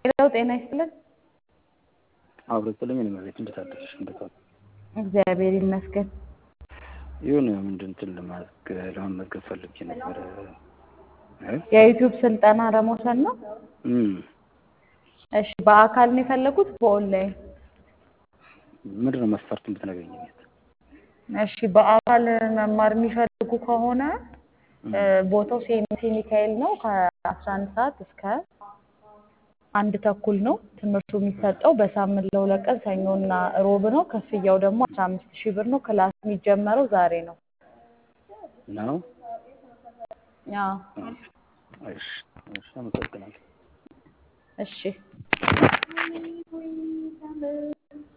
ሌላው ጤና ይስጥልን። አብሮ ጥልኝ ነው ማለት እንዴት አደረሽ? እንዴት ዋሉ? እግዚአብሔር ይመስገን። የሆነ ምንድን እንትን ለማድረግ ለመመዝገብ ፈልጌ ነበር። እ? የዩቲዩብ ስልጠና ለመውሰድ ነው። እም እሺ፣ በአካል ነው የፈለጉት በኦንላይን? ምንድን ነው መስፈርት ብትነግሪኝ? እሺ፣ በአካል መማር የሚፈልጉ ከሆነ እ፣ ቦታው ሴሚሲ ሚካኤል ነው። ከአስራ አንድ ሰዓት እስከ አንድ ተኩል ነው። ትምህርቱ የሚሰጠው በሳምንት ለሁለት ቀን ሰኞና ሮብ ነው። ክፍያው ደግሞ አስራ አምስት ሺህ ብር ነው። ክላስ የሚጀመረው ዛሬ ነው። ነው? አዎ፣ እሺ፣ እሺ፣ አመሰግናለሁ። እሺ